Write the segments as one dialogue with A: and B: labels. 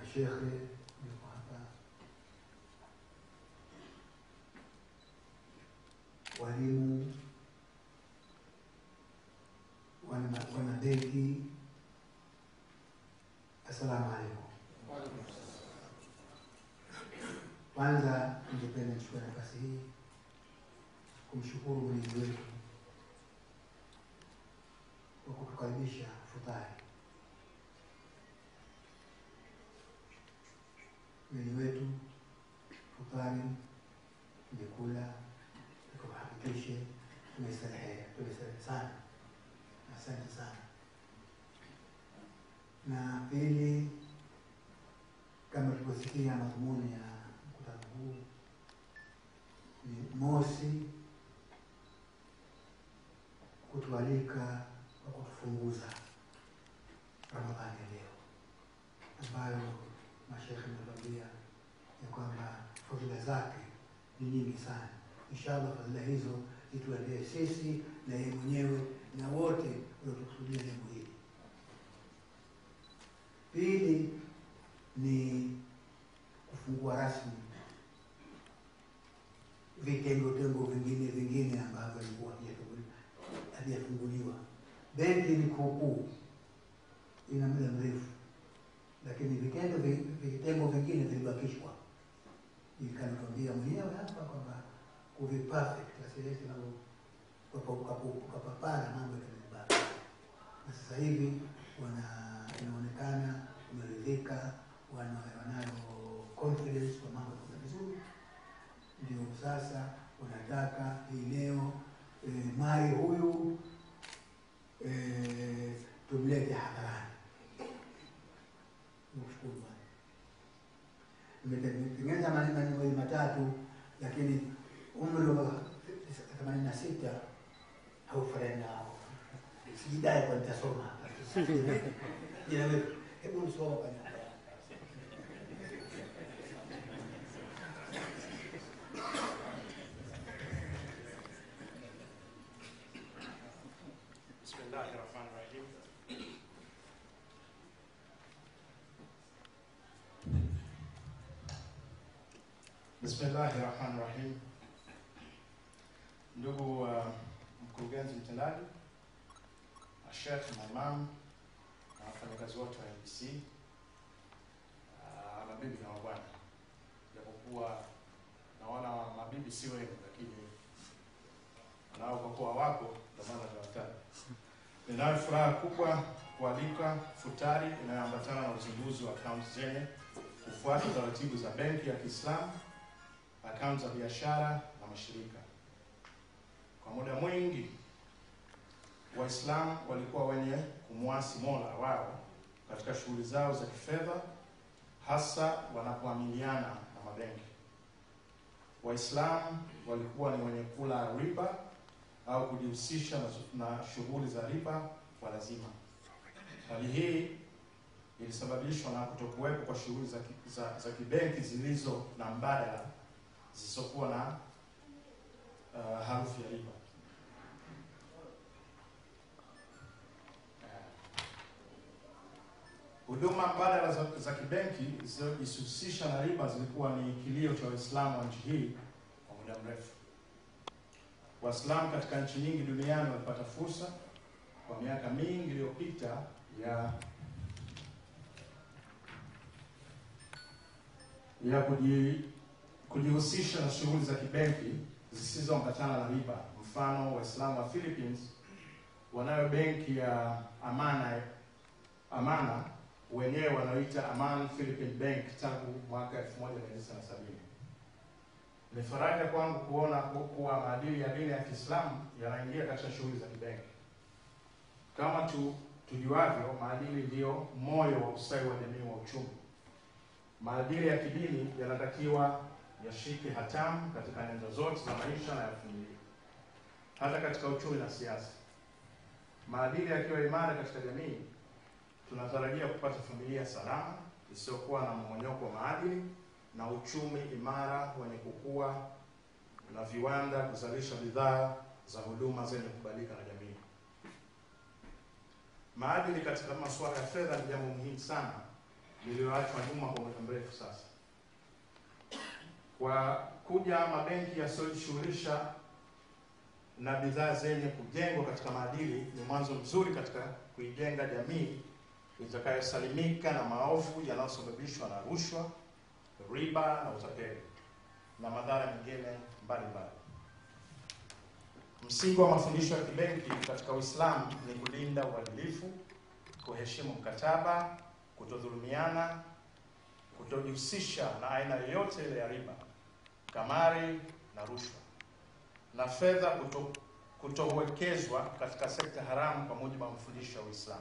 A: mashekhe yuko hapa, walimu, wana wanadeki, assalamu alaikum. Kwanza ningependa nichukue nafasi hii kumshukuru mwenyezi wetu kwa kutukaribisha futari. Mwenye wetu futari tumekula, tukahakikishe tumestarehea, tumestarehe sana. Asante sana. Na pili, kama tulivyosikia madhumuni ya mkutano huu ni mosi, kutualika kwa kutufunguza Ramadhani ya leo ambayo mashekhe ametuambia ya kwamba fadhila zake ni nyingi sana. Inshallah fadhila hizo zituendee sisi na yeye mwenyewe na wote waliotukusudia lengo hili. Pili ni kufungua rasmi vitengo tengo vingine vingine ambavyo vilikuwa havijafunguliwa. Benki ni kuukuu, ina muda mrefu, lakini vitendo vi- vitengo vingine vilibakishwa. Ikanituambia mwenyewe hapa kwamba kuvi perfect asiwezi ukapapara mambo yatazibaki, na sasa hivi wana inaonekana wameridhika, wana wanayo confidence kwa mambo yanakwenda vizuri ndio sasa wanataka hii leo e, Mai huyu e, tumlete hadharani. Nikushukuru Bwana. Nimetengeneza maneno mawili matatu, lakini umri wa themanini na sita haufanani nao. Sijidai kwa nitasoma hapa. Jina wetu, hebu nisoma kwa niaba yako.
B: بسم الله الرحمن الرحيم بسم الله الرحمن الرحيم ndugu uh, mkurugenzi mtendaji Sheikh Maimam na wafanyakazi wote wa NBC uh, mabibi na mabwana, japokuwa naona mabibi si wengi, lakini nao kwa kuwa wako ndio maana nawataja. Ninayo furaha kubwa kualika futari inayoambatana na uzinduzi wa akaunti zenye kufuata taratibu za benki ya Kiislamu, akaunti za biashara na mashirika. Kwa muda mwingi Waislamu walikuwa wenye kumwasi Mola wao katika shughuli zao za kifedha, hasa wanapoamiliana na mabenki. Waislamu walikuwa ni wenye kula riba au kujihusisha na, na shughuli za riba kwa lazima. Hali hii ilisababishwa na kutokuwepo kwa shughuli za, ki- za, za kibenki zilizo na mbadala zisizokuwa na uh, harufu ya riba. Huduma mbadala za, za kibenki zisizojihusisha na riba zilikuwa ni kilio cha Waislamu wa nchi hii kwa muda mrefu. Waislamu katika nchi nyingi duniani walipata fursa kwa miaka mingi iliyopita ya ya kuji, kujihusisha na shughuli za kibenki zisizoambatana na riba. Mfano, Waislamu wa Philippines wanayo benki ya Amana Amana wenyewe wanaoita Aman Philippine Bank tangu mwaka 1970. Ni faraja kwangu kuona ku- kuwa maadili ya dini ya Kiislamu yanaingia katika shughuli za kibenki. Kama tu tujuavyo, maadili ndiyo moyo wa ustawi wa jamii wa uchumi. Maadili ya kidini yanatakiwa yashike hatamu katika nyanja zote za maisha na ya familia, hata katika uchumi na siasa. Maadili yakiwa imara katika jamii, tunatarajia kupata familia salama isiyokuwa na mmonyoko wa maadili na uchumi imara wenye kukua na viwanda kuzalisha bidhaa za huduma zenye kubalika na jamii. Maadili katika masuala ya fedha ni jambo muhimu sana lililoachwa nyuma kwa muda mrefu sasa. Kwa kuja mabenki yasiyojishughulisha na bidhaa zenye kujengwa katika maadili ni mwanzo mzuri katika kuijenga jamii itakayosalimika na maovu yanayosababishwa na rushwa, riba na utapeli na madhara mengine mbalimbali. Msingi wa mafundisho ya kibenki katika Uislamu ni kulinda uadilifu, kuheshimu mkataba, kutodhulumiana, kutojihusisha na aina yoyote ile ya riba, kamari na rushwa, na fedha kuto, kutowekezwa katika sekta haramu kwa mujibu wa mafundisho ya Uislamu.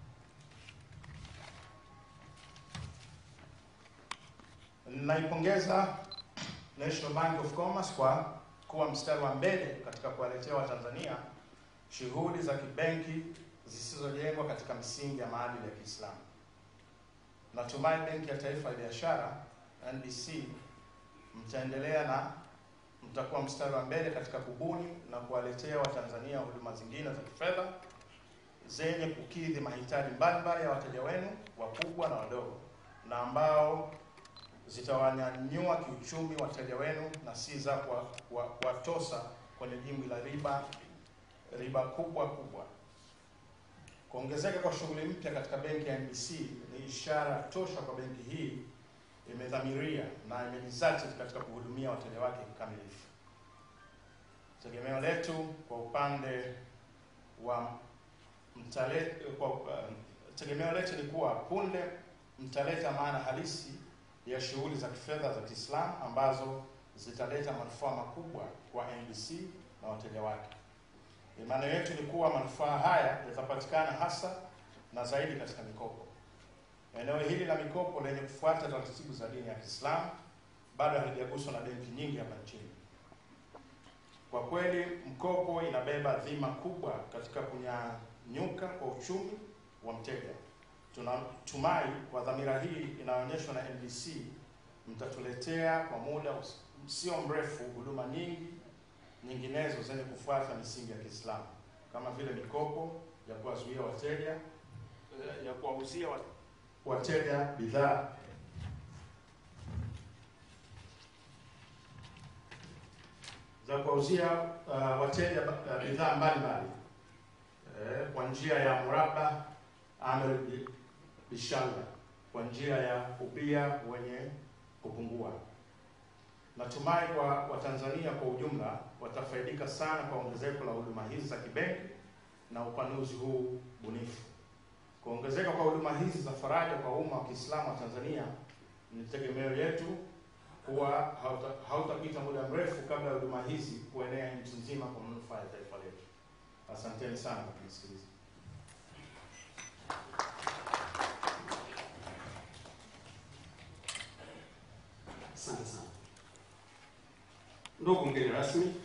B: Naipongeza National Bank of Commerce kwa kuwa mstari wa mbele katika kuwaletea Watanzania shughuli za kibenki zisizojengwa katika misingi ya maadili ya Kiislamu. Natumai Benki ya Taifa ya Biashara NBC mtaendelea na mtakuwa mstari wa mbele katika kubuni na kuwaletea Watanzania huduma zingine za kifedha zenye kukidhi mahitaji mbalimbali ya wateja wenu wakubwa na wadogo na ambao zitawanyanyua kiuchumi wateja wenu na si za kuwatosa kwenye dimbwi la riba riba kubwa kubwa. Kuongezeka kwa shughuli mpya katika benki ya NBC ni ishara tosha kwa benki hii imedhamiria na imejizatiti katika kuhudumia wateja wake kikamilifu. Tegemeo letu kwa upande wa mtale, kwa, uh, tegemeo letu ni kuwa punde mtaleta maana halisi ya shughuli za kifedha za Kiislamu ambazo zitaleta manufaa makubwa kwa NBC na wateja wake. Imani yetu ni kuwa manufaa haya yatapatikana hasa na zaidi katika mikopo. Eneo hili la mikopo lenye kufuata taratibu za dini ya Kiislamu bado halijaguswa na benki nyingi hapa nchini. Kwa kweli, mkopo inabeba dhima kubwa katika kunyanyuka kwa uchumi wa mteja. Tunatumai kwa dhamira hii inayoonyeshwa na NBC mtatuletea kwa muda sio mrefu huduma nyingi nyinginezo zenye kufuata misingi ya Kiislamu kama vile mikopo ya kuwazuia wateja ya kuwauzia wateja bidhaa za kuwauzia uh, wateja uh, bidhaa mbalimbali eh, kwa njia ya muraba amr bishalla, kwa njia ya ubia wenye kupungua. Natumai kwa Watanzania kwa ujumla watafaidika sana kwa ongezeko la huduma hizi za kibenki na upanuzi huu bunifu. Kuongezeka kwa huduma hizi za faraja kwa umma wa Kiislamu wa Tanzania ni tegemeo letu kuwa hautapita hauta muda mrefu kabla ya huduma hizi kuenea nchi nzima kwa manufaa ya taifa letu. Asanteni sana kwa kunisikiliza.
C: Asante sana ndugu mgeni rasmi,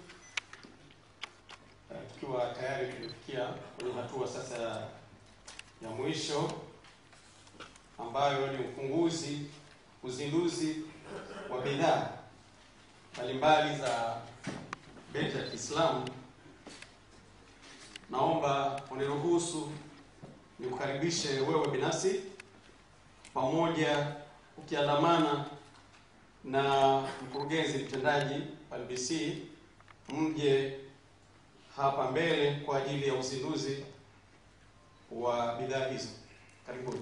C: tukiwa tayari tumefikia kwenye hatua sasa ya mwisho ambayo ni ufunguzi, uzinduzi wa bidhaa mbalimbali za benki ya Kiislamu. Naomba uniruhusu nikukaribishe wewe binafsi pamoja ukiandamana na mkurugenzi mtendaji wa NBC mje hapa mbele kwa ajili ya uzinduzi wa bidhaa hizo. Karibuni.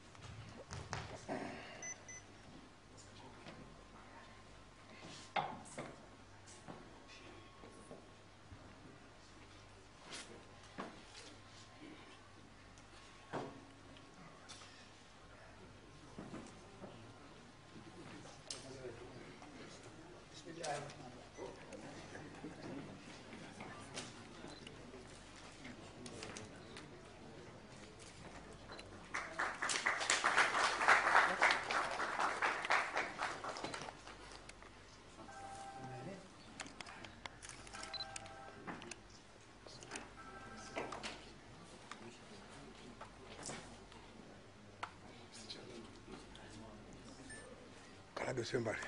D: Karibu sio mbali.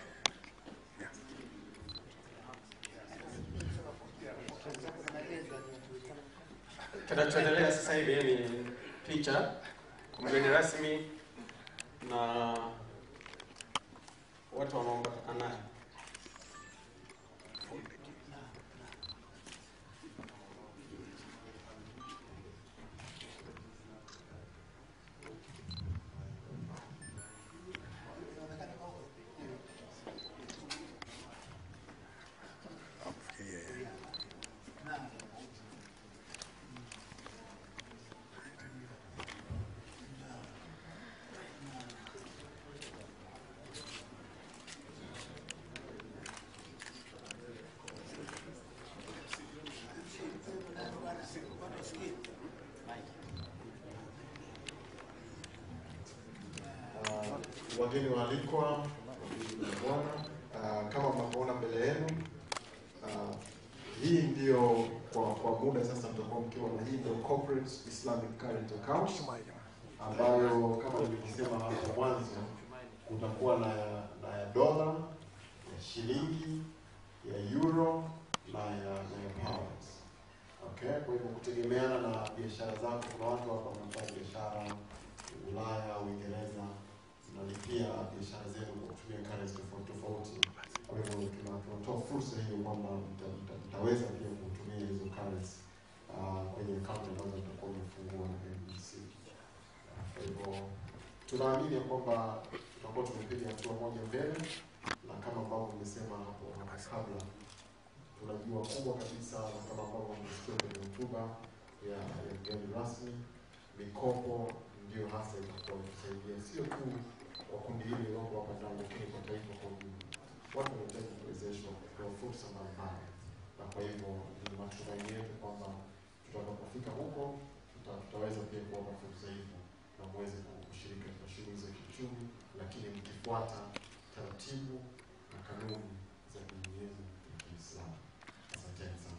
C: Kinachoendelea sasa hivi ni picha. Mgeni rasmi na watu wanaoambatana naye.
D: Uh, wageni waalikwa, bwana, uh, kama mnavyoona mbele yenu uh, hii ndio kwa kwa muda sasa mtakuwa mkiwa na hii ndio corporate Islamic current account ambayo kama nilivyosema hapo mwanzo kutakuwa na ya, na ya dola ya shilingi ya euro na ya, na ya pounds. Okay, kwa hivyo kutegemeana na biashara zako, kuna watu hapa wanafanya biashara Ulaya, Uingereza zinalipia biashara zenu kwa kutumia currency tofauti tofauti. Kwa hivyo tuna- tunatoa fursa hiyo kwamba mta- mta- mtaweza pia kutumia hizo currency uh, kwenye akaunti ambazo mtakuwa mmefungua na NBC. Kwa hivyo tunaamini ya kwamba tutakuwa tumepiga hatua moja mbele, na kama ambavyo nimesema hapo hapo kabla, tunajua kubwa kabisa, na kama ambavyo mmesikia kwenye hotuba ya ya mgeni rasmi, mikopo ndio hasa itakuwa kusaidia sio tu kwa kundi hili lililoko hapa ndani, lakini kwa taifa kwa ujumla. Watu wanahitaji kuwezeshwa kupewa fursa mbalimbali, na kwa hivyo ni matumaini yetu kwamba tutakapofika huko tuta- tutaweza pia kuwapa fursa hizo na muweze kushiriki katika shughuli za kiuchumi, lakini mkifuata taratibu na kanuni za dini yenu ya Kiislamu. Asanteni sana.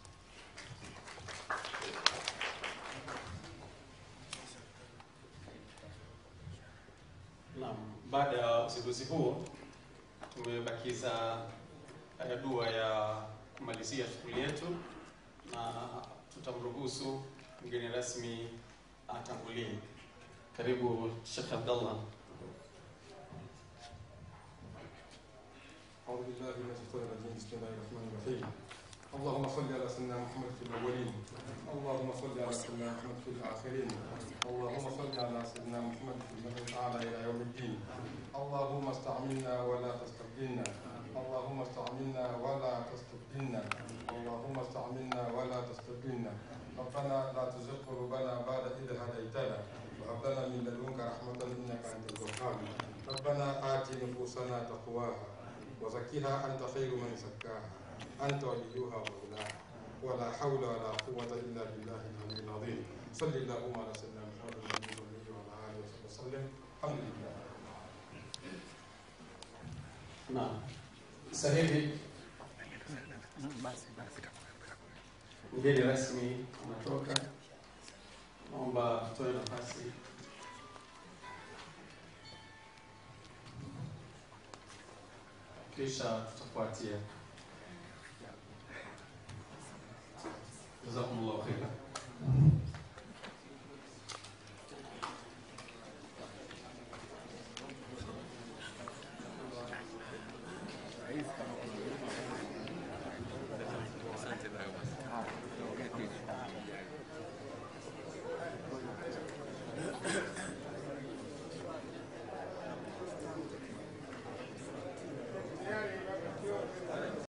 C: Naam, baada ya uzinduzi huo tumebakiza eh, dua ya kumalizia shughuli yetu na tutamruhusu mgeni rasmi atangulie. Karibu Sheikh Abdallah.
E: أعوذ بالله من الشيطان الرجيم بسم الله الرحمن الرحيم اللهم صل على سيدنا محمد في الأولين اللهم صل على سيدنا محمد في الآخرين اللهم صل على سيدنا محمد في المثل الأعلى إلى يوم الدين اللهم استعملنا ولا تستبدلنا اللهم استعملنا ولا تستبدلنا اللهم استعملنا ولا تستبدلنا ربنا لا تزغ قلوبنا بعد إذ هديتنا وهب لنا من لدنك رحمة إنك أنت الوهاب ربنا آت نفوسنا تقواها وزكها أنت خير من زكاها أنت وليها ومولاها ولا حول ولا قوة إلا بالله العلي العظيم صل اللهم على سيدنا محمد النبي الأمي وعلى آله وصحبه وسلم الحمد لله
C: Naam. Sasa hivi mgeni rasmi anatoka, naomba tutoe nafasi kisha tutafuatia. Jazakumullah